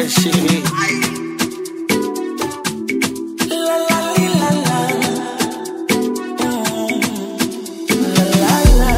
Shit. La la li, la la. Mm. La la la.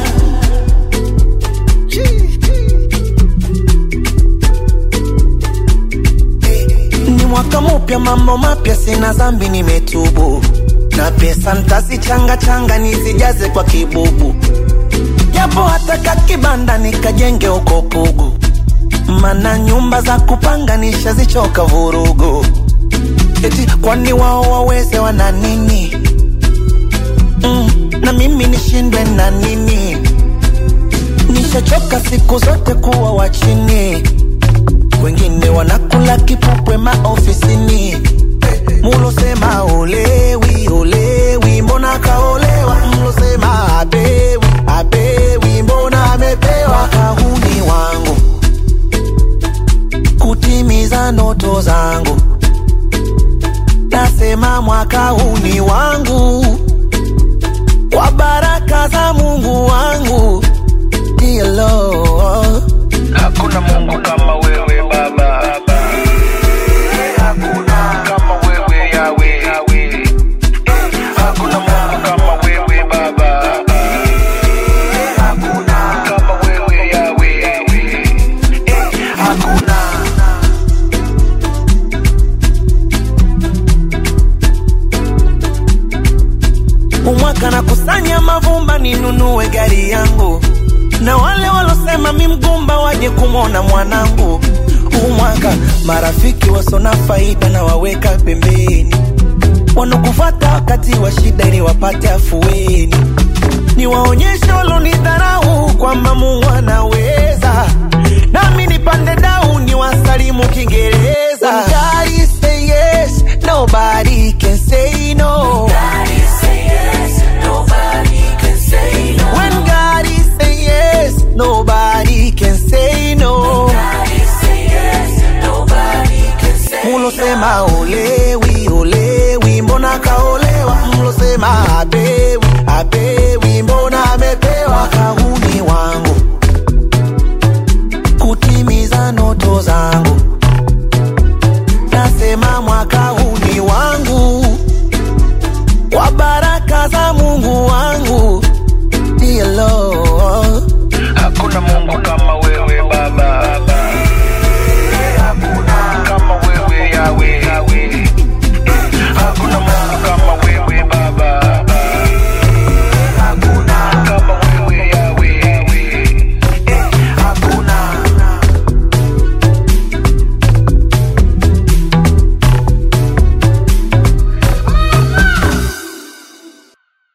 Ni mwaka mupya, mambo mapya, sina zambi, nimetubu na pesa ntazichanga changa nizijaze kwa kibubu, japo hata kakibanda nikajenge uko Pugu, mana nyumba za kupanga nishazichoka vurugu. Eti kwani wao waweze wana nini? Mm, na mimi nishindwe na nini? Nishachoka siku zote kuwa wa chini, wengine wanakula kipupwe maofisini. Mulosema olewi olewi, mbona kaolewa? Mlosema apewi apewi, mbona amepewa? Kahuni wangu kutimiza ndoto zangu, nasema mwaka huu ni wangu, kwa baraka za Mungu wangu. Dear Lord, Hakuna Mungu kama wewe Baba, hakuna kama wewe Yawe, hakuna Mungu kama wewe Baba, hakuna kama wewe Yawe, hakuna umwaka nakusanya mavumba ninunue gari yangu, na wale walosema mi mgumba waje kumwona mwanangu. Umwaka marafiki wasona faida na waweka pembeni, wanokufata wakati wa shida ili wapate afueni. Niwaonyeshe walonidharau kwamba Mungu anaweza, nami nipande dau niwasalimu Kiingereza.